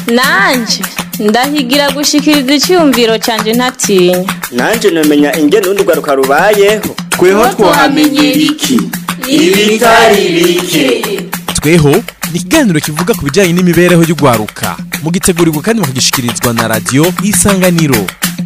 nanje ndahigira gushikiriza icyumviro cyanjye ntatinya nanje namenya ingene urundi rwaruka rubayeho tweho twahamenyera iki ibitari bike tweho ni ikiganiro kivuga ku bijyanye n'imibereho y'urwaruka mugitegurirwa kandi mukagishikirizwa na radiyo isanganiro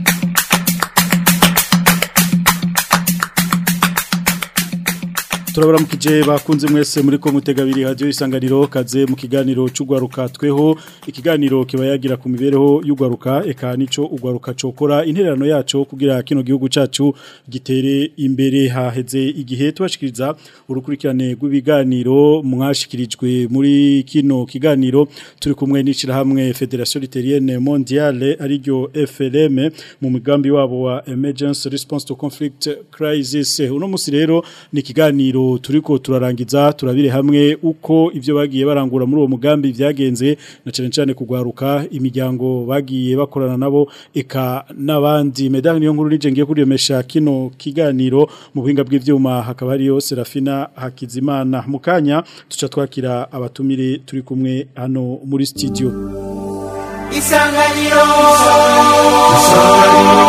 turabaramukije bakunze mwese muri ko mutegabiri radio isanganiro kaze mu kiganiro cy'ugwaruka tweho ikiganiro kiba yagira ku mibereho y'ugwaruka eka nico ugwaruka cokora intererano yaco kugira kino gihugu cacu gitere imbere haheze igihe tubashikiriza urukurikirane rw'ibiganiro mwashikirijwe muri kino kiganiro turi kumwe n'icira hamwe Federation Literienne Mondiale ariryo FLM mu migambi wabo wa Emergency Response to Conflict Crisis uno musi rero ni ikiganiro turiko turarangiza turabire hamwe uko ivyo bagiye barangura muri uwo mugambi vyagenze na cyane cyane kugwaruka imiryango bagiye bakorana nabo eka nabandi medani niyo nkuru nije ngiye kuriyomesha kino kiganiro mu buhinga bw'ivyuma hakaba hariyo Serafina Hakizimana mukanya tuca twakira abatumire turi kumwe hano muri studio isanganiro isanganiro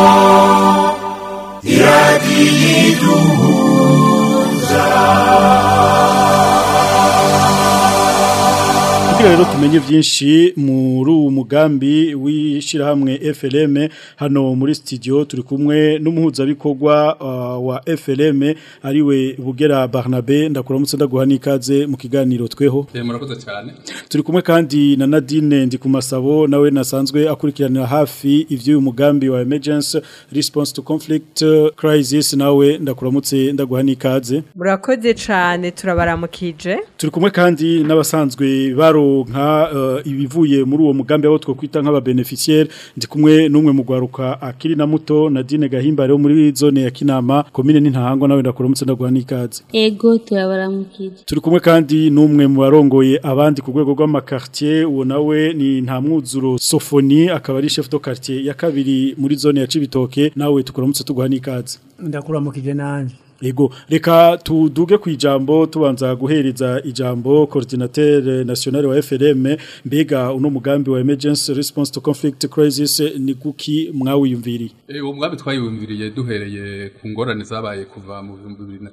iradiyidu kugira rero tumenye byinshi muri uwo mugambi w'ishyirahamwe FLM hano muri studio turi kumwe n'umuhuzabikorwa uh, wa FLM ariwe Bugera Barnabe ndakuramutse ndaguha n'ikaze mu kiganiro tweho murakoze cyane turi kumwe kandi na Nadine ndi ku masabo nawe nasanzwe akurikiranira hafi ivy'uyu mugambi wa emergency response to conflict crisis nawe ndakuramutse ndaguha n'ikaze murakoze cyane turabaramukije turi kumwe kandi n'abasanzwe baronka uh, ibivuye muri uwo mugambi aho twokwita nk'aba beneficiaire ndi kumwe n'umwe mu gwaruka akiri na muto Nadine Gahimba rero muri zone ya Kinama commune n'intahango nawe ndakuramutse ndaguha n'ikaze ego turabaramukije turi kumwe kandi n'umwe mu barongoye abandi ku rwego rw'amakartier uwo nawe ni nta mwuzuro Sofoni akaba ari chef de quartier ya kabiri muri zone ya Cibitoke nawe tukuramutse tuguha n'ikaze ndakuramukije nanje Ego, reka tuduge ku ijambo tubanza guhereza ijambo coordinateur national wa FRM mbega uno mugambi wa emergency response to conflict crisis ni guki mwawiyumviri Eh uwo mugambi twayumviriye duhereye ku ngorane zabaye kuva mu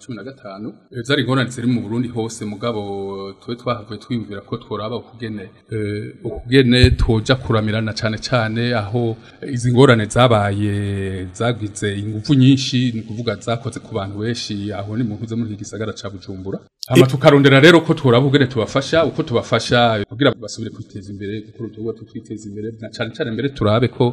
2015 eh, zari ingorane ziri mu Burundi hose mugabo twe twahavuye twiyumvira ko tworaba ukugene eh, ukugene toja kuramirana cyane cyane aho izi ngorane zabaye zagize ingufu nyinshi ni kuvuga zakoze ku bantu benshi aho ni mu nkuze muri gisagara ca Bujumbura Hama tukarondera rero ko turaba ukugene tubafasha uko tubafasha kugira basubire kwiteza imbere gukora utubuga twiteza imbere na cyane cyane mbere turabe ko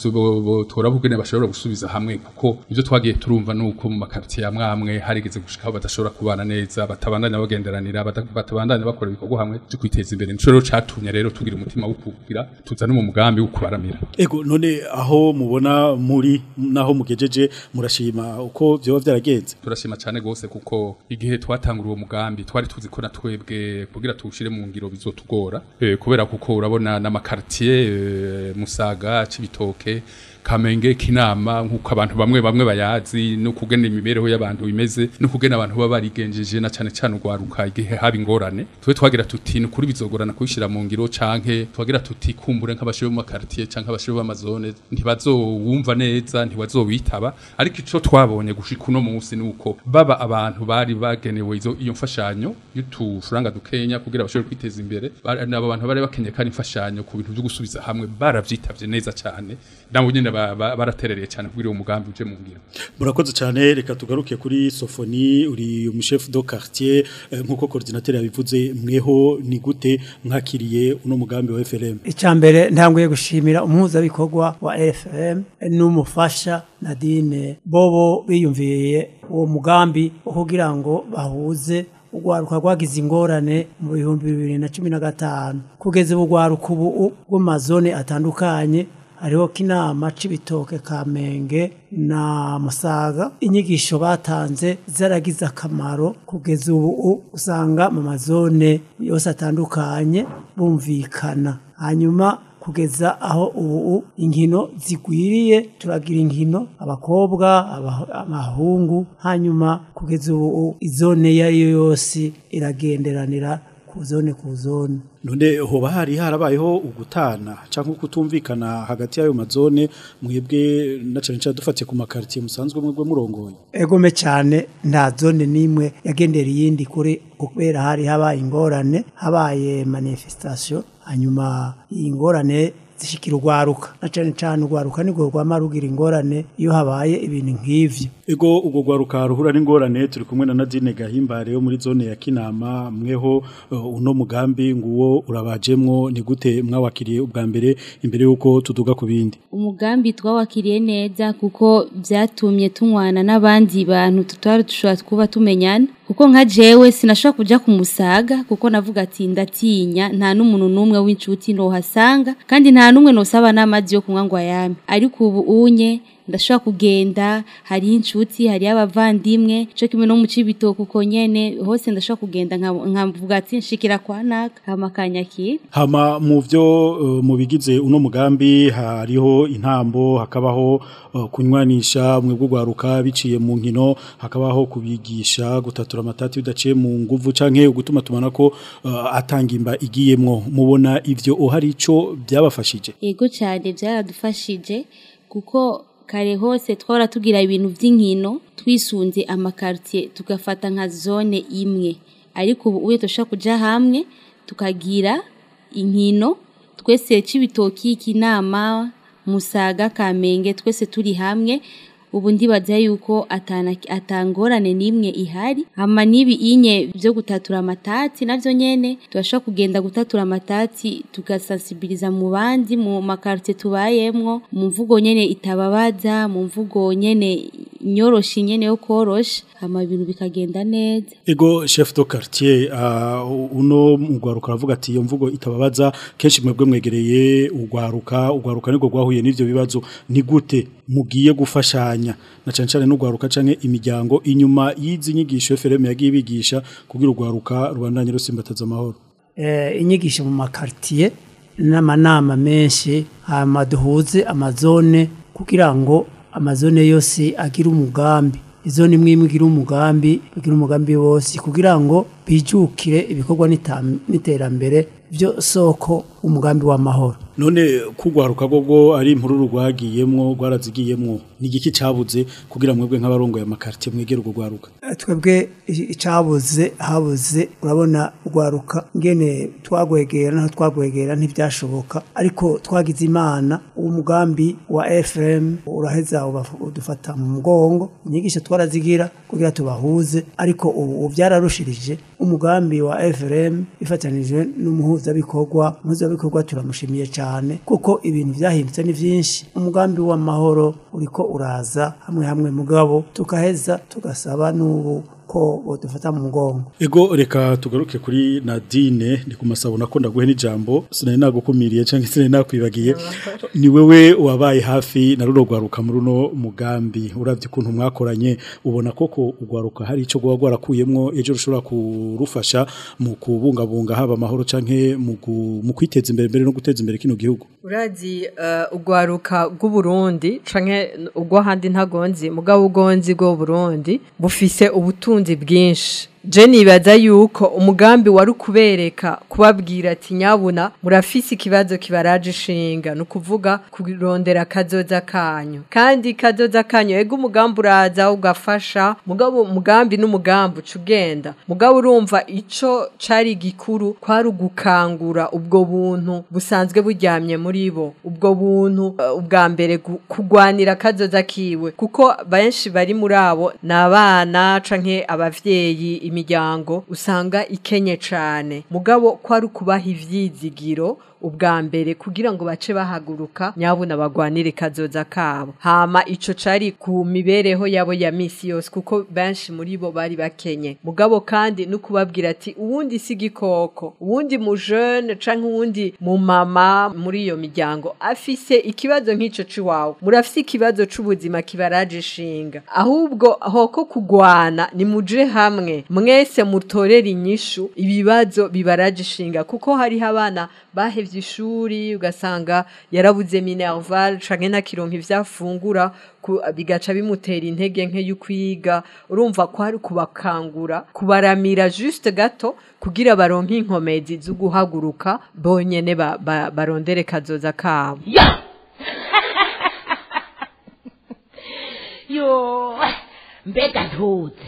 turaba ukugene bashobora gusubiza hamwe kuko ivyo twagiye turumva nuko mu makartier amwamwe harigeze gushika badashobora kubana neza batabandanya bagenderanira batabandanya bakora ibikorwa hamwe byo kwiteza imbere nico rero catumye rero tugira umutima wo kugira tuzana mu mugambi wo kubaramira Ego none aho mubona muri naho mugejeje murashima uko byo byaragenze turashima cyane gose kuko igihe twatangura uwo mugambi twari tuzi ko natwebwe kugira tuwushire mu ngiro bizotugora e, kubera kuko urabona n'amakartier e, musaga cibitoke kamenge kinama nkuko abantu bamwe bamwe bayazi no kugena imibereho y'abantu bimeze no kugena abantu baba barigenjeje na cyane cyane ugwaruka igihe haba ingorane twe twagira tuti ni kuri bizogorana kubishira mu ngiro canke twagira tuti kumbure nk'abashibe mu quartier canke abashibe b'amazone ntibazowumva neza ntibazowitaba ariko ico twabonye gushika uno munsi nuko baba abantu bari bagenewe izo iyo mfashanyo y'utufuranga dukenya kugira bashobore kwiteza imbere nabo bantu bari bakenye kandi imfashanyo ku bintu byo gusubiza hamwe baravyitavye neza cyane nabo nyene baraterereye cyane kugira uwo mugambi uje mu ngiro murakoze cyane reka tugaruke kuri Sofoni uri umuchef de quartier nkuko coordinateur yabivuze mweho ni gute mwakiriye uno mugambi wa FLM icambere ntanguye gushimira umuhuza bikorwa wa FLM n'umufasha Nadine bobo biyumviye uwo mugambi kugira ngo bahuze urwaruka rwagize ingorane mu bihumbi bibiri na cumi na gatanu kugeza ubu rwaruka ubu rw'amazone atandukanye hariho kinama c'ibitoke kamenge na musaga inyigisho batanze zaragize akamaro kugeza ubu usanga mu mazone yose atandukanye bumvikana hanyuma kugeza aho ubu inkino zigwiriye turagira inkino abakobwa abahungu hanyuma kugeza ubu izone iyo ari yo yose iragenderanira ku zone ku zone none hoba hari harabayeho ugutana cyangwa kutumvikana hagati y'ayo mazone mwebwe na cyane cyane dufatiye ku makaritiye musanzwe mwebwe murongoye egome cyane nta zone n'imwe yagendera iyindi kuri kubera hari habaye ingorane habaye manifestation hanyuma iyi ngorane zishikira urwaruka na cyane cyane urwaruka nibwo rwama rugira ingorane iyo habaye ibintu nk'ivyo ego ubwo rwaruka ruhura n'ingorane turi kumwe na Nadine Gahimbare yo muri zone ya Kinama mweho uh, uno mugambi nguwo urabajemwo ni gute mwawakiriye ubwa mbere imbere yuko tuduga ku bindi umugambi twawakiriye neza kuko byatumye tunywana n'abandi bantu tutari dushobora kuba tumenyana kuko nka jewe sinashobora kuja kumusaga kuko navuga ati ndatinya nta n'umuntu n'umwe w'inshuti nohasanga kandi nta n'umwe nosaba n'amazi yo kunywa ngo ayame ariko ubu unye ndashobora kugenda hari inshuti hari abavandimwe cyo kimwe no mu cibitoke uko nyene hose ndashobora kugenda nkavuga ati nshikira kwa naka hama kanyaki hama mu byo uh, mu bigize uno mugambi hariho intambo hakabaho uh, kunywanisha mwebwe gwaruka biciye mu nkino hakabaho kubigisha gutatura amatati bidaciye mu nguvu canke gutuma tumana ko uh, atangimba igiyemwo mubona ivyo ohari ico byabafashije yego cyane byaradufashije kuko kare hose twara tugira ibintu by'inkino twisunze amakartier tugafata nka zone imwe ariko ubu uye dushaka kuja hamwe tukagira inkino twese cibitoki kinama musaga kamenge twese turi hamwe ubu ndibaza yuko atana atangorane nimwe ihari hama nibi inye byo gutatura amatati navyo nyene turashaka kugenda gutatura amatati tugasensibiliza mu bandi mu makarte tubayemwo mu mvugo nyene itababaza mu mvugo nyene nyoroshi nyene yo korosha hama ibintu bikagenda neza ego chef de quartier uh, uno mugwaruka aravuga ati iyo mvugo itababaza kenshi mwebwe mwegereye ugwaruka ugwaruka niko gwahuye n'ivyo bibazo ni gute mugiye gufashanya na cyane cyane n'ugwaruka canke imiryango inyuma y'izi nyigisho FRM yagiye bigisha kugira ugwaruka rubandanye rusimbataza amahoro eh inyigisho mu makartier n'amanama menshi hama duhuze amazone kugira ngo amazone yose agira umugambi izone imwe imwe igira umugambi igira umugambi wose kugira ngo bijukire ibikorwa n'iterambere byo soko umugambi w'amahoro none kugwaruka gogo ari impururu rwagiyemwo rwarazigiyemwo ni igiki cabuze kugira mwebwe nk'abarongo ya makartie mwegera urwo rwaruka twebwe icabuze habuze urabona rwaruka ngene twagwegera naho twagwegera ntibyashoboka ariko twagize imana uwo mugambi wa FM uraheza udufata mu mugongo inyigisho twarazigira kugira tubahuze ariko ubu byararushirije umugambi wa FRM ifatanije n'umuhuzabikorwa umuhuzabikorwa turamushimiye cyane kuko ibintu byahindutse ni byinshi umugambi w'amahoro uriko uraza hamwe hamwe mugabo tukaheza tugasaba n'ubu ko bodufata mu mugongo ego reka tugaruke kuri Nadine ndi kumasabona ko ndaguhe n'ijambo sinari nagukumiriye canke sinari nakwibagiye ni wewe wabaye hafi na runo rwaruka muri runo mugambi uravye kuntu mwakoranye ubona koko ugwaruka hari ico gwa gwarakuyemwo ejo rushobora kurufasha mu kubungabunga haba amahoro canke mu kwiteza imbere mbere no guteza imbere kino gihugu urazi uh, ugwaruka rw'u Burundi canke ugwa handi ntagonzi mugabo ugonzi rwo Burundi bufise ubutunzi bwinshi Jenny ibaza yuko umugambi wari kubereka kubabwira ati nyabuna murafise ikibazo kibaraje ishinga no kuvuga kurondera kazoza kanyu kandi kazoza kanyu ego umugambi uraza ugafasha mugabo umugambi n'umugambi ucugenda mugabo urumva ico cari gikuru kwari ugukangura ubwo buntu busanzwe buryamye muri bo ubwo buntu uh, ubwa mbere kugwanira kazoza kiwe kuko benshi bari muri abo nabana canke abavyeyi imiryango usanga ikenye cyane mugabo ko ari ukubaha ivyizigiro ubwa mbere kugira ngo bace bahaguruka nyabuna bagwanire kazoza kabo hama ico cari ku mibereho yabo ya misi yose kuko benshi muri bo bari bakenye mugabo kandi no kubabwira ati uwundi si gikoko uwundi mu jeune canke uwundi mu mama muri iyo miryango afise ikibazo nk'ico ciwawe murafise ikibazo c'ubuzima kibaraje ishinga ahubwo hoko kugwana ni muje hamwe mwe mwese mutorera inyishu ibibazo bibaraje ishinga kuko hariho abana bahevye ishuri ugasanga yarabuze minerval canke nakironka ivyo afungura ku- bigaca bimutera intege nke y'ukwiga urumva ko hari kubakangura kubaramira juste gato kugira baronke inkomezi zo guhaguruka bonyene ba, ba, barondere kazoza kabo yo mbega ntuze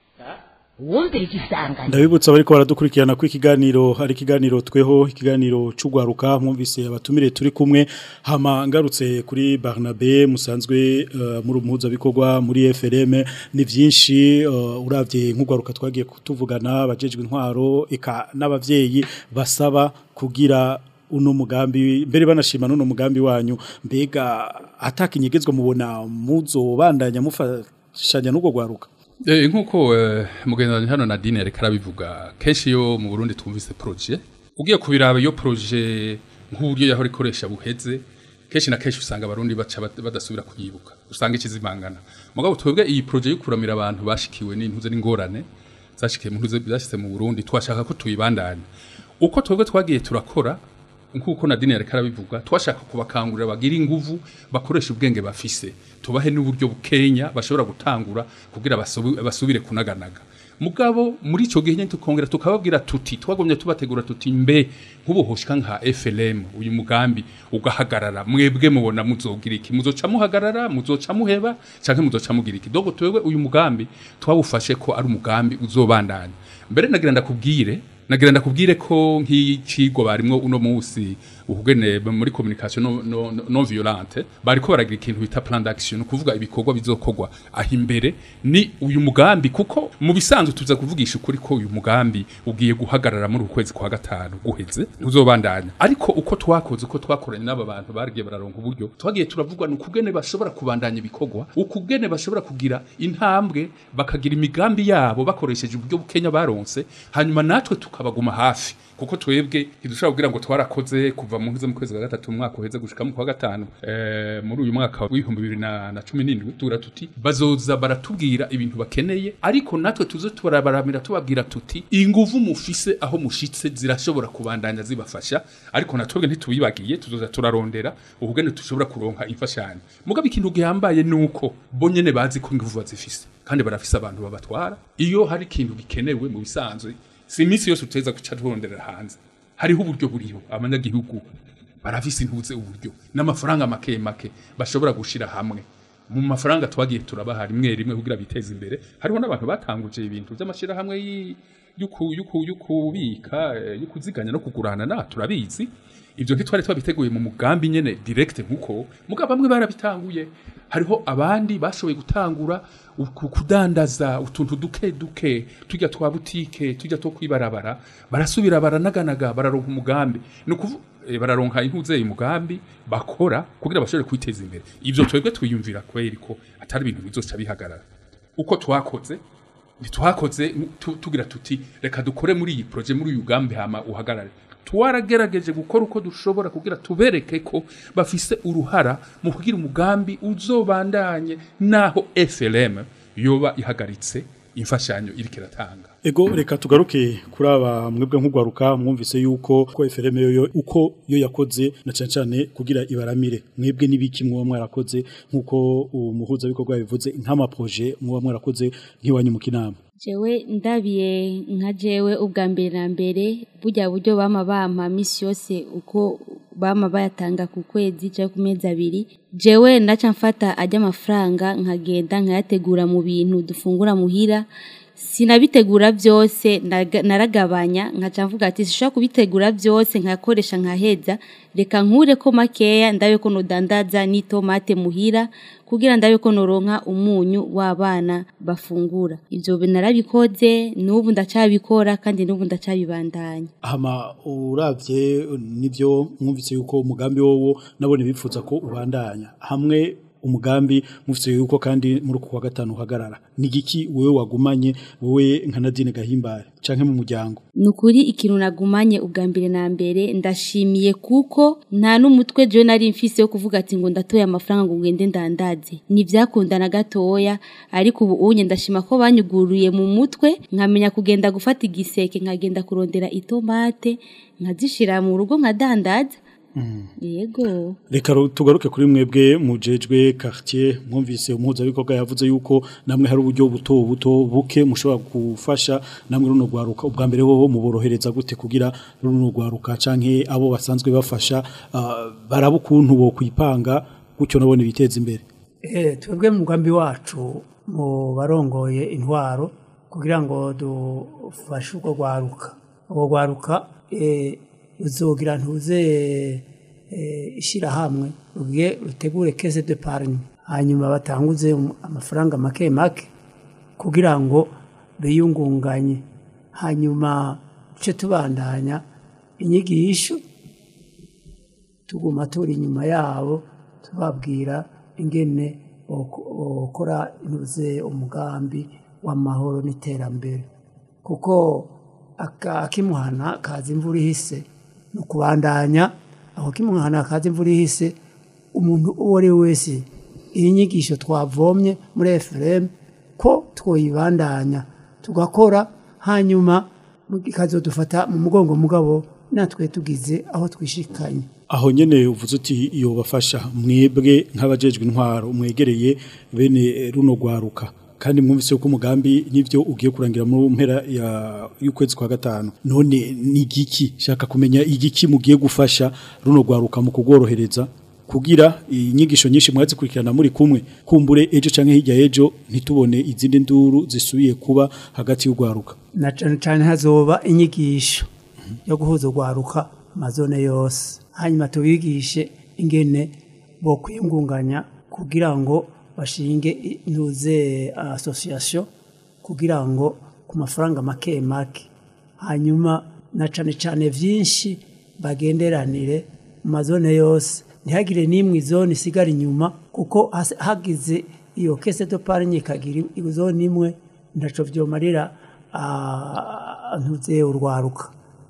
wumvira igisangano ndabibutsa bariko baradukurikirana ko ikiganiro hari ikiganiro tweho ikiganiro c'ugwaruka mwumvise abatumire turi kumwe hama ngarutse kuri Barnabe musanzwe uh, muri umuhuza bikorwa muri FRM ni vyinshi uh, uravye nk'ugwaruka twagiye kutuvugana bajejwe intwaro eka n'abavyeyi basaba kugira uno mugambi mbere banashima nuno mugambi wanyu mbega atakinyegezwa mubona muzobandanya mufashanya n'ubwo gwaruka Eh, nkuko eh, mugenzi hano Nadine yareka arabivuga kenshi yo mu Burundi twumvise projet ugiye kubiraba iyo projet nk'uburyo yaho rikoresha buheze kenshi na kenshi usanga abarundi baca bat- badasubira kuyibuka usanga ikizimangana mugabo twebwe iyi projet yo kuramira abantu bashikiwe n'intuze n'ingorane zashikiye mu ntuze zashitse mu Burundi twashaka ko tuyibandanya uko twebwe twagiye turakora nkuko Nadine yareka arabivuga twashaka kubakangurira bagira inguvu bakoresha ubwenge bafise tubahe n'uburyo bukenya bashobora gutangura kugira basobu- basubire kunaganaga mugabo muri ico gihe nyene tukongera tukababwira tuti twagomye tubategura tuti mbe nk'ubuhoshika nka FLM uyu mugambi ugahagarara mwebwe mubona muzogira iki muzoca muhagarara muzoca muheba canke muzoca mugira iki dogo twebwe uyu mugambi twawufashe ko ari umugambi uzobandanya mbere nagira ndakubwire nagira ndakubwire ko nk'icigo barimwo uno munsi uhugene muri communication no, no, no, non violente bariko baragira ikintu bita plan d'action kuvuga ibikorwa bizokorwa aho imbere ni uyu mugambi kuko mu bisanzwe tuza kuvugisha ukuri ko uyu mugambi ugiye guhagarara muri ukwezi kwa gatanu guheze uzobandanya ariko uko twakoze uko twakoranye n'aba bantu barigiye bararonka uburyo twagiye turavugwa ni ukugene bashobora kubandanya ibikorwa ukugene bashobora kugira intambwe bakagira imigambi yabo bakoresheje uburyo bukenya baronse hanyuma natwe tukabaguma hafi kuko twebwe ntidushobora kugira ngo twarakoze kuva mu nkiza mu kwezi kwa gatatu mu mwaka uheze gushika mu kwa gatanu eh, muri uyu mwaka w'ibihumbi bibiri na na cumi n'indwi tugira tuti bazoza baratubwira ibintu bakeneye ariko natwe tuze turabaramira tubabwira tuti inguvu mufise aho mushitse zirashobora kubandanya zibafasha ariko natwebwe ntitubibagiye tuzoza turarondera ubugene dushobora kuronka imfashanyo mugabo ikintu gihambaye nuko bo nyene bazi ko inguvu bazifise kandi barafise abantu babatwara iyo hari ikintu gikenewe mu bisanzwe si iminsi yose uteza guca turonderera hanze hariho uburyo buriho abanyagihugu barafise intuze uburyo n'amafaranga make make bashobora gushira hamwe mu mafaranga twagiye turabaha rimwe rimwe kugira biteze imbere hariho n'abantu batanguje ibintu by'amashirahamwe yi- y'uku- y'uku- y'ukubika eh, y'ukuziganya no kugurana na turabizi ivyo ntitwari twabiteguye mu mugambi nyene direct nkuko mugabo bamwe barabitanguye hariho abandi bashoboye gutangura uku- kudandaza utuntu duke duke tujya twa butike tujya two kwibarabara barasubira baranaganaga bararonka umugambi ni ukuvu eh, bararonka intuze umugambi bakora kugira bashobore kwiteza imbere ivyo twebwe twiyumvira kweri ko atari ibintu bizoca bihagarara uko twakoze ntitwakoze tu- tugira tuti reka dukore muri iyi projet muri uyu mugambi hama uhagarare twaragerageje gukora uko dushobora kugira tubereke ko bafise uruhara mu kugira umugambi uzobandanye naho FLM yoba ihagaritse imfashanyo iriko iratanga Ego reka tugaruke kuri aba mwebwe nk'ugwaruka mwumvise yuko ko FRM yo uko yo yakoze na cyane cyane kugira ibaramire mwebwe nibiki mwo mwarakoze nkuko umuhuza bikorwa bivuze nk'ama projet mwo mwarakoze nk'iwanyu mu kinama jewe ndabiye nka jewe ubwa mbere na mbere burya buryo bama bampa misi yose uko bama bayatanga ku kwezi cyangwa ku mezi abiri jewe ndaca mfata ajya amafaranga nkagenda nkayategura mu bintu dufungura muhira sinabitegura byose naga- naragabanya nkaca mvuga ati sishobora kubitegura byose nkakoresha nkaheza reka nkure ko makeya ndabe ko nodandaza n'itomate muhira kugira ndabe ko noronka umunyu w'abana bafungura ibyo narabikoze n'ubu ndacyabikora kandi n'ubu ndacyabibandanya hama uravye nivyo mwumvise yuko umugambi wowo nabone bipfuza ko ubandanya hamwe umugambi mufite yuko kandi muri uku kwa gatanu uhagarara ni igiki wowe wagumanye wowe nka Nadine Gahimbare canke mu muryango ni ukuri ikintu nagumanye ubwa mbere na mbere ndashimiye kuko nta n'umutwe jewe nari mfise yo kuvuga ati ngo ndatoye amafaranga ngo ngende ndandaze ntibyakundana gatoya ariko ubu unye ndashima ko banyuguruye mu mutwe nkamenya kugenda gufata igiseke nkagenda kurondera itomate nkazishira mu rugo nkadandaza yego reka ru- tugaruke kuri mwebwe mujejwe quartier mwumvise umuhuzabikorwa yavuze yuko namwe hari uburyo buto buto buke mushobora gufasha namwe runo rwaruka ubwa mbere hoho muborohereza gute kugira runo rwaruka canke abo basanzwe bafasha ah, baraba ukuntu bo kwipanga gutyo nabone biteza imbere Eh, twebwe mu mugambi wacu mu barongoye intwaro kugira ngo dufashe urwo rwaruka urwo rwaruka eh, ruzogira ntuze eh, ishyirahamwe rugiye rutegure kese de parine hanyuma batanguze um- amafaranga make make kugira ngo biyungunganye hanyuma duce tubandanya inyigisho tuguma turi inyuma yabo tubabwira ingene bakora intuze umugambi w'amahoro n'iterambere kuko aka- akimuhana kaza imvura ihise ni ukubandanya aho kimuhana kaza imvura ihise umuntu uwo ari we wese iyi nyigisho twavomye muri efuremu ko twoyibandanya tugakora hanyuma ikazodufata mu mugongo mugabo natwe tugize aho twishikanye aho nyene uvuze uti iyo bafasha mwebwe nk'abajejwe intwaro mwegereye bene runo rwaruka kandi mwumvise ko umugambi n'ivyo ugiye kurangira mu mpera ya y'ukwezi kwa gatanu none ni igiki shaka kumenya igiki mugiye gufasha runo rwaruka mu kugorohereza kugira inyigisho nyinshi mwazikurikirana muri kumwe kumbure ejo canke hirya ejo ntitubone izindi nduru zisubiye kuba hagati y'urwaruka na cyane cyane hazoba inyigisho yo guhuza urwaruka amazone yose hanyuma tubigishe ingene bo kwiyungunganya kugira ngo bashinge intuze asosiyasiyo kugira ngo ku mafaranga make make hanyuma na cyane cyane byinshi bagenderanire mu mazone yose ntihagire n'imwe izone isigara inyuma kuko hasi- hagize iyo kese do parinye ikagira izone imwe ntaco vyomarira ah, ntuze urwaruka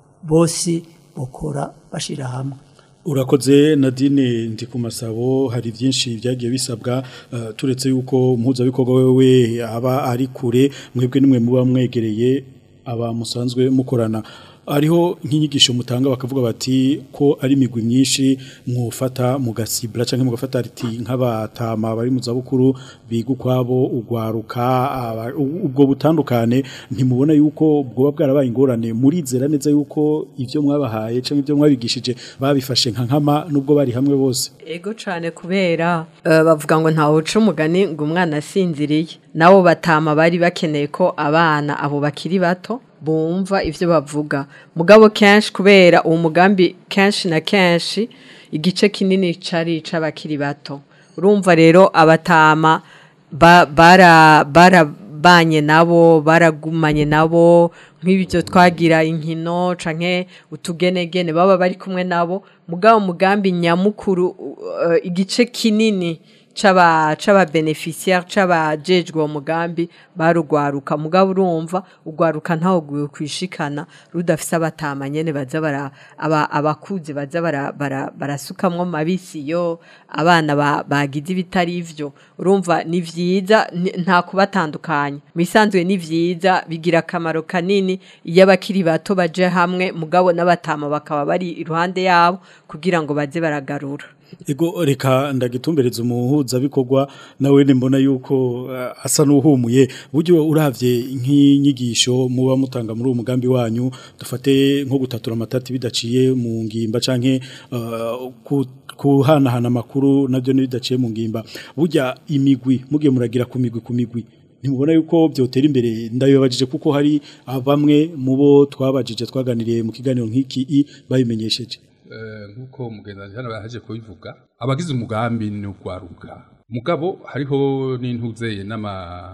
bose bokora bashira hamwe Urakoze Nadine ndi ku masabo hari byinshi byagiye bisabwa uh, turetse yuko mpuzabikorwa wewe aba ari kure mwebwe nimwe muba mwegereye aba musanzwe mukorana ariho nk'inyigisho mutanga bakavuga bati ko ari imigwi myinshi mwufata mugasibra canke mugafata riti nk'abatama bari mu zabukuru biga ukwabo ugwaruka aba- ubwo butandukane ntimubona yuko bwoba bwarabaye ingorane murizera neza yuko ivyo mwabahaye canke ivyo mwabigishije babifashe nka nkama nubwo bari hamwe bose ego cyane kubera eh, bavuga ngo ntawe uca umugani ngo umwana asinziriye nabo batama bari bakeneye ko abana abo bakiri bato bumva ibyo bavuga mugabo kenshi kubera uwo mugambi kenshi na kenshi igice kinini cari c'abakiri bato urumva rero abatama ba- bara barabanye nabo baragumanye nabo nk'ibyo twagira inkino canke utugenegene baba bari kumwe nabo mugabo umugambi nyamukuru uh, igice kinini c'aba c'aba beneficiaire c'abajejwe uwo mugambi barugwaruka mugabo urumva ugwaruka ntaho gwiwe kwishikana rudafise abatama nyene baza bara aba, abakuze baza bara, bara, barasukamwo mabisi yo abana ba, bagize ibitari ivyo urumva ni vyiza ni- nta kubatandukanya misanzwe ni vyiza bigira akamaro kanini iyo abakiri bato baje hamwe mugabo n'abatama bakaba bari iruhande yabo kugira ngo baze baragarura Ego reka ndagitumbereza umuhuza bikorwa nawe mbona yuko uh, asa nuhumuye buryo uravye nk'inyigisho muba mutanga muri uwo mugambi wanyu dufate nko gutatura amatati bidaciye mu ngimba canke uh, ku- kuhanahana amakuru nabyo nibidaciye mu ngimba burya imigwi mugiye muragira ku migwi ku migwi ntimubona yuko byotera imbere ndabibabajije kuko hari bamwe mu bo twabajije twaganiriye mu kiganiro nk'iki i babimenyesheje Eh, nk'uko umugenzi hano bahaje kubivuga abagize umugambi ni ugwaruka mugabo hariho n'intuzeye n'ama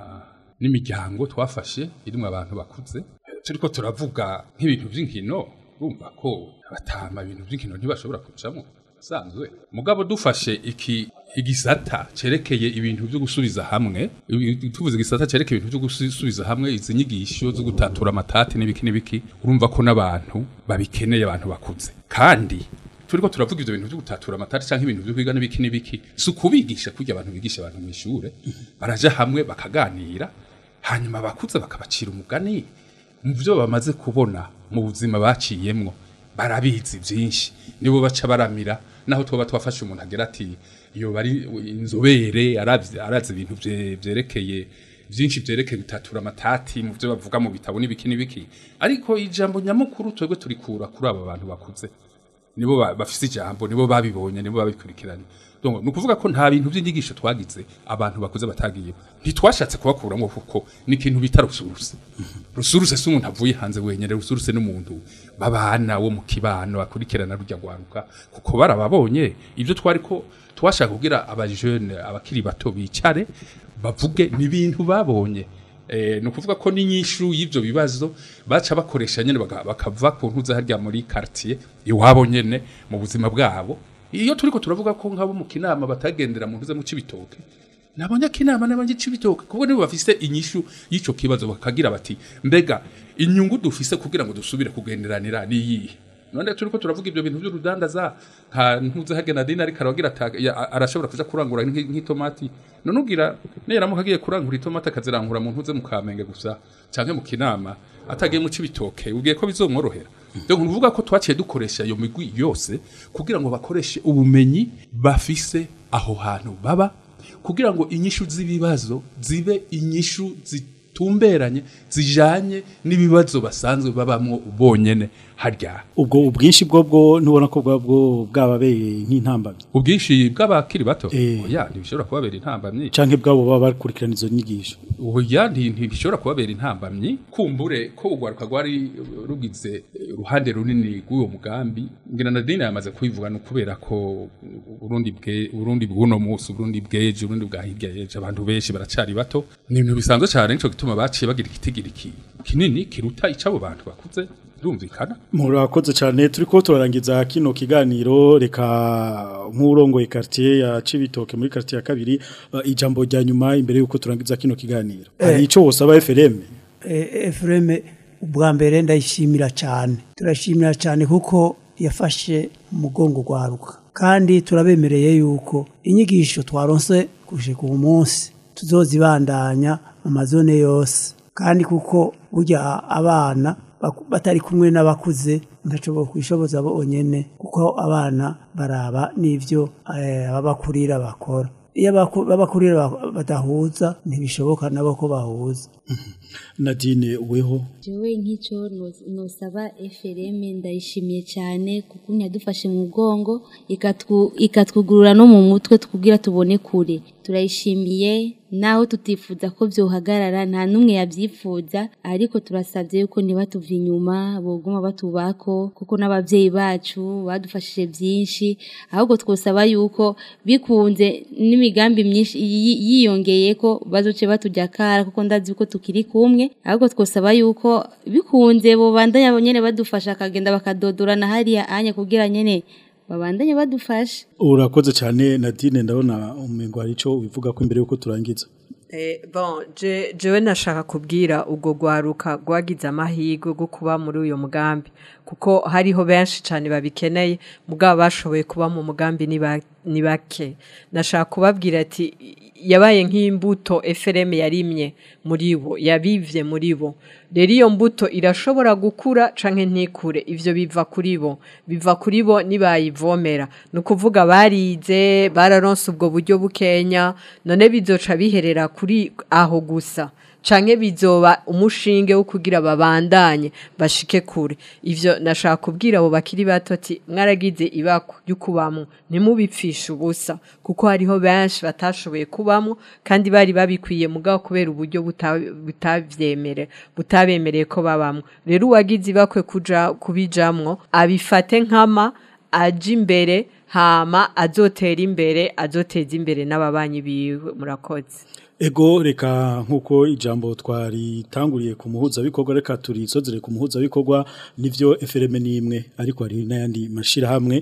n'imiryango twafashe irimo abantu bakuze turiko turavuga nk'ibintu by'inkino urumva ko abatama ibintu by'inkino ntibashobora kujamo sanzwe mugabo dufashe iki igisata cerekeye ibintu byo gusubiza hamwe ibi- tuvuze igisata cerekeye ibintu byo gusubiza hamwe izi nyigisho zo gutatura amatati n'ibiki n'ibiki urumva ko n'abantu babikeneye abantu bakuze kandi turiko turavuga ivyo bintu byo gutatura amatati canke ibintu byo kwiga n'ibiki n'ibiki si ukubigisha kurya abantu bigisha abantu mw'ishure baraja hamwe bakaganira hanyuma bakuze bakabacira umugani mu byo bamaze kubona mu buzima baciyemwo barabizi byinshi nibo baca baramira naho tuba twafashe umuntu agira ati iyo bari inzobere aravye- arazi ibintu vye- vyerekeye byinshi vyerekeye gutatura amatati mu byo bavuga mu bitabo n'ibiki n'ibiki ariko ijambo nyamukuru twebwe turikura kuri aba bantu bakuze nibo ba- bafise ijambo nibo babibonye nibo babikurikiranye donc ni ukuvuga ko nta bintu by'inyigisho twagize abantu bakuze batagiye ntitwashatse kubakuramo kuko ni ikintu bita rusuruse rusuruse si umuntu avuye hanze wenyine rusuruse n'umuntu babana wo mu kibano bakurikirana rujya rwaruka kuko barababonye ibyo twari ko twashaka kugira abajene abakiri bato bicare bavuge n'ibintu babonye Eh, ni ukuvuga ko n'inyishu y'ibyo bibazo baca bakoresha nyine baka- bakava ku ntuza harya muri quartier iwabo nyene mu buzima bwabo iyo turiko turavuga ko nk'abo mu kinama batagendera mu ntuza mu cibitoke n'abanyakinama n'abanyacibitoke kuko nibo bafise inyishu y'ico kibazo bakagira bati mbega inyungu dufise kugira ngo dusubire kugenderanira niyihe none turiko turavuga ibyo bintu by'urudandaza nka ntuze hagena dini ariko aragira ata- ya- arashobora kuja kurangura nk'i- nk'itomati none ugira neramuka agiye kurangura itomati akazirangura mu ntuze mu kamenge gusa canke mu kinama atagiye mu cibitoke ubwiye ko bizomworohera donc nuvuga ko twaciye dukoresha iyo migwi yose kugira ngo bakoreshe ubumenyi bafise aho hantu baba kugira ngo inyishu z'ibibazo zibe inyishu zitumberanye zijanye n'ibibazo basanzwe babamwo bonyene harya ubwo ubwinshi bwo bwo ntubona ko bwabwo bwababeye nk'intambamyi ubwinshi bw'abakiri bato oya ntibishobora kubabera intambamyi canke bwabo baba bakurikirana izo nyigisho oya nti- ntibishobora kubabera intambamyi kumbure ko urwaruka rwari rugize uruhande runini rw'uwo mugambi ngira na dini yamaze kubivuga ni ukubera ko urundi bwe urundi bw'uno munsi urundi bweje urundi bwa hirya yeje abantu benshi baracari bato ni ibintu bisanzwe cyane nico gituma baciye bagira igitigiri ki- kinini kiruta icabo bantu bakuze birumvikana murakoze cyane turiko turarangiza kino kiganiro reka nk'urongoye quartier ya Cibitoke muri quartier ya kabiri uh, ijambo rya nyuma imbere yuko turangiza kino kiganiro hari ico wosaba FRM efureme ubwa mbere ndayishimira cyane turashimira cyane kuko yafashe umugongo gwaruka kandi turabemereye yuko inyigisho twaronse gushika ubu munsi tuzozibandanya mu mazone yose kandi kuko burya abana baku- batari kumwe n'abakuze ntashobora kwishoboza bonyene kuko abana baraba n'ivyo eh, ababakurira bakora iyo abaku- ababakurira ba- badahuza ntibishoboka nabo ko bahuza Nadine weho jewe nk'icyo no- nosaba FRM ndayishimiye cyane kuko yadufashe mu mugongo ikatwu- ikatwugurura no mu mutwe tukubwira tubone kure turayishimiye naho tutifuza ko byohagarara nta n'umwe yabyifuza ariko turasabye yuko ntibatuve inyuma boguma batubako kuko n'ababyeyi bacu badufashije byinshi ahubwo twosaba yuko bikunze n'imigambi myinshi yi- yiyongeye ko bazoce batujya kara kuko ndazi ko tukiri kumwe ahubwo twosaba yuko bikunze bo bandanya nyene badufasha akagenda bakadodorana hariya anya kugira nyene babandanye badufasha urakoze cyane Nadine ndabona umengo hari ico ubivuga ko imbere yuko turangiza Eh, bon, je, jewe nashaka kubwira ubwo gwaruka gwagize amahirwe go kuba muri uyo mugambi kuko hariho benshi cyane babikeneye mugabo bashoboye kuba mu mugambi ni ba- ni bake nashaka kubabwira ati yabaye nk'imbuto FRM yarimye muri bo yabivye muri bo rero iyo mbuto irashobora gukura canke ntikure ivyo biva kuri bo biva kuri bo nibayivomera ni ukuvuga barize bararonse ubwo buryo bukenya none bizoca biherera kuri aho gusa canke bizoba umushinge wo kugira babandanye bashike kure ivyo nashaka kubwira abo bakiri bato ati mwaragize ibako ry'ukubamwo ntimubipfishe ubusa kuko hariho benshi batashoboye kubamwo kandi bari babikwiye mugabo kubera uburyo buta- butavyemere butabemereye ko babamwo rero uwagize ibakwe kuja kubijamwo abifate nkama aje imbere hama azotera imbere azoteza imbere n'ababanyi biwe murakoze Ego reka nkuko ijambo twaritanguriye ku muhuza bikorwa reka turisozere ku muhuza bikorwa nivyo FRM nimwe ariko hari n'ayandi mashira hamwe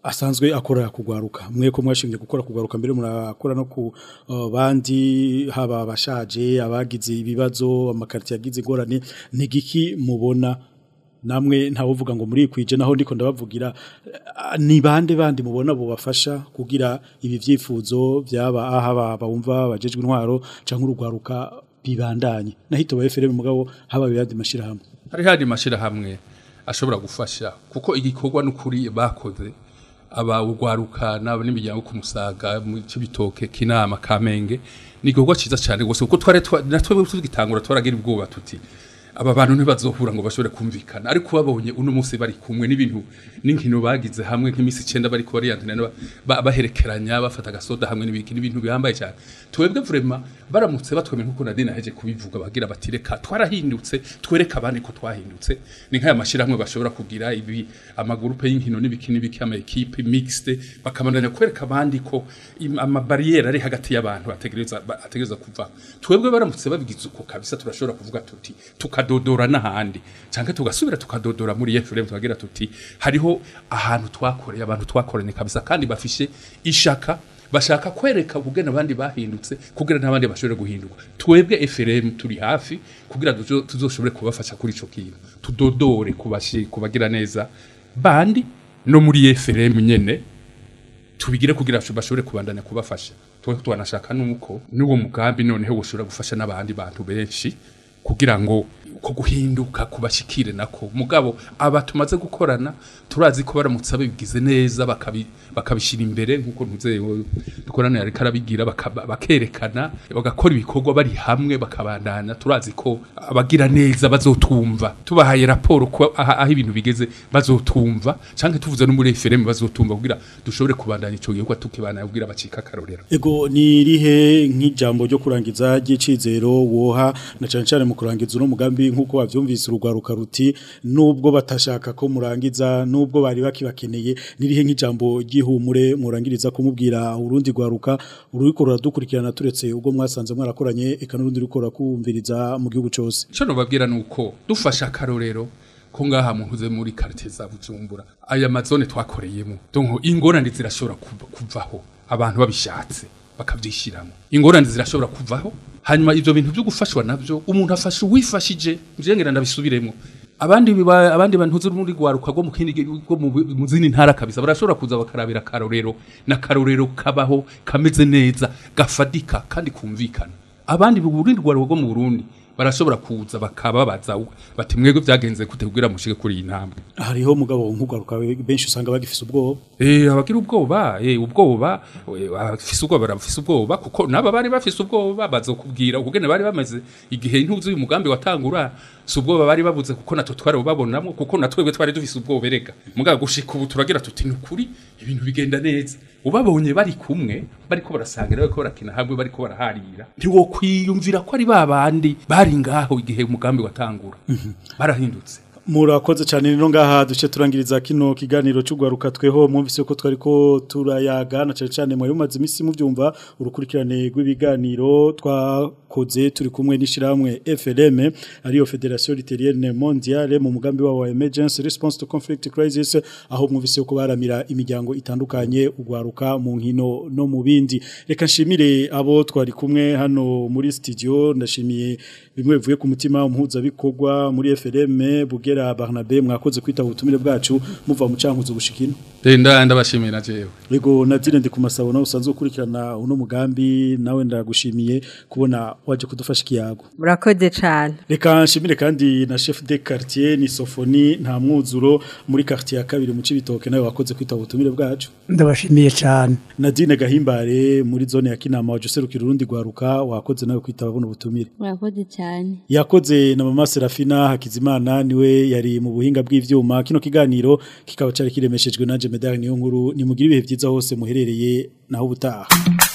asanzwe akora kugwaruka mwe ko mwashimye gukora kugwaruka mbere murakora no ku uh, bandi haba abashaje abagize ibibazo amakarti yagize ingorane nigiki mubona namwe ntawuvuga ngo muri kwije naho ndiko ndabavugira eh, ni bande bandi mubona bo bafasha kugira ibi vyifuzo byaba aha bumva bajejwe intwaro canke urugwaruka bibandanye nahito ba FM mugabo haba biyandi mashira hamwe hari handi mashira hamwe ashobora gufasha kuko igikorwa n'ukuri bakoze aba ugwaruka nabo n'imiryango ku musaga mu cibitoke kinama kamenge ni igikorwa ciza cyane gose kuko tware twa- natwe tugitangura twaragira ubwoba tuti aba bantu ntibazohura ngo bashobore kumvikana ariko babonye uno munsi bari kumwe n'ibintu n'inkino bagize hamwe nk'imisi icenda bari ko bariyantana ba- baherekeranya bafata agasoda hamwe n'ibiki n'ibintu bihambaye cyane twebwe vrema baramutse batwemeye nk'uko Nadine aheje kubivuga bagira bati reka twarahindutse twereka abandi ko twahindutse ni nk'aya mashirahamwe bashobora kugira ibi amagurupe y'inkino n'ibiki n'ibiki ama equipe mixte bakamandanya kwereka abandi ko im- amabarriere ari hagati y'abantu ategereza ba- ategereza kuva twebwe baramutse babigize uko kabisa turashobora kuvuga tuti tukadodora n'ahandi canke tugasubira tukadodora muri FM tukagira tuti hariho ahantu twakoreye abantu twakoranye kabisa kandi bafishe ishaka bashaka kwereka ubugene abandi bahindutse kugira n'abandi bashobore guhinduka twebwe FRM turi hafi kugira tuzo- tuzoshobore kubafasha kuri ico kintu tudodore kubashi kubagira neza bandi no muri FRM nyene tubigire kugira ngo bashobore kubandanya kubafasha tuba twanashaka nuko n'uwo mugambi noneho ushobora gufasha n'abandi bantu benshi kugira ngo ko guhinduka kubashikire nako mugabo aba tumaze gukorana turazi ko baramutse babigize neza bakabi bakabishira imbere nkuko ntuze dukorana yari karabigira bakaba- bakerekana bagakora ibikorwa bari hamwe bakabandana turazi ko abagira neza bazotumva tubahaye raporo ko aha, aho ibintu bigeze bazotumva canke tuvuze no muri FM bazotumva kugira dushobore kubandanya ico gikorwa tukibana kugira bacika akarorero Ego ni rihe nk'ijambo ryo kurangiza ry'icizero woha na cyane cyane mu kurangiza uno mugambi nkuko wavyumvise urugwaruka ruti nubwo batashaka ko murangiza nubwo bari bakibakeneye ni rihe nk'ijambo ry'ihumure murangiriza kumubwira urundi rwaruka ururiko ruradukurikirana turetse ubwo mwasanze mwarakoranye eka n'urundi ruriko rurakumviriza mu gihugu cose ico nobabwira nuko dufasha akarorero ko ngaha muntu uze muri quartier za Bujumbura aya mazone twakoreyemo donc ingorane zirashobora kuva- kuvaho abantu babishatse bakavyishiramo ingorane zirashobora kuvaho hanyuma ivyo bintu byo gufashwa navyo umuntu afasha uwifashije njengera ndabisubiremo abandi biba- abandi bantu uzi muri gwaruka rwo mu kindi gi- rwo mu mu zindi ntara kabisa barashobora kuza bakarabira karorero na karorero kabaho kameze neza gafadika kandi kumvikana abandi burindi gwaruka rwo mu Burundi barashobora kuza bakababaza bati mwebwe vyagenze gute kugira mushike kuri iyi ntambwe hariho mugabo nk'urwaruka benshi usanga bagifise ubwoba Eh abagira ubwoba eh ubwoba eh, abafise ubwoba barafise ubwoba kuko naba bari bafise ubwoba bazokubwira ukugene bari bamaze igihe intuzi uyu mugambi watangura si ubwoba bari babuze kuko natwe twari babonamo kuko natwebwe twari dufise ubwoba erega mugabo gushika ubu turagira tuti nukuri ibintu bigenda neza ubabonye bari kumwe bariko barasangira bariko barakina hamwe bariko baraharira ntiwokwiyumvira ko ari babandi bari ngaho igihe umugambi watangura barahindutse Murakoze cyane rero ngaha duce turangiriza kino kiganiro cy'ugwaruka tweho mwumvise ko twari ko turayaga na cyane cyane mu yumaze imisi muvyumva urukurikirane rw'ibiganiro twakoze turi kumwe n'ishiramwe FLM ariyo Federation Literienne Mondiale mu mugambi wa Emergency Response to Conflict Crisis aho mwumvise ko baramira imiryango itandukanye ugwaruka mu nkino no mu bindi reka nshimire abo twari kumwe hano muri studio ndashimiye bimwe bivuye ku mutima umuhuza bikorwa muri FLM Bugera Barnabe mwakoze kwita ubutumire bwacu muva mu cankuzo gushikino Ndenda ndabashimira jewe Yego Nadine ndi kumasabo nawe usanzwe ukurikirana uno mugambi nawe ndagushimiye kubona waje kudufasha ikiyago murakoze cyane Reka nshimire kandi na chef de quartier ni Sofoni nta mwuzuro muri quartier ya kabiri mu cibitoke nawe wakoze kwita ubutumire bwacu ndabashimiye cyane Nadine Gahimbare muri zone ya Kinama waje serukira urundi gwaruka wakoze nawe kwita buno butumire murakoze cyane yakoze na mama Serafina Hakizimana niwe yari mu buhinga bw'ivyuma kino kiganiro kikaba cari kiremeshejwe na Jemedar niyo nkuru ni mugira ibihe vyiza hose muherereye naho ubutaha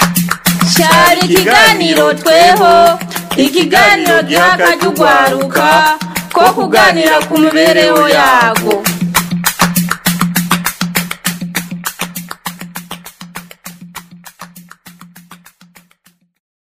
cyari ikiganiro tweho ikiganiro giha akajya ugwaruka ko kuganira ku mibereho yago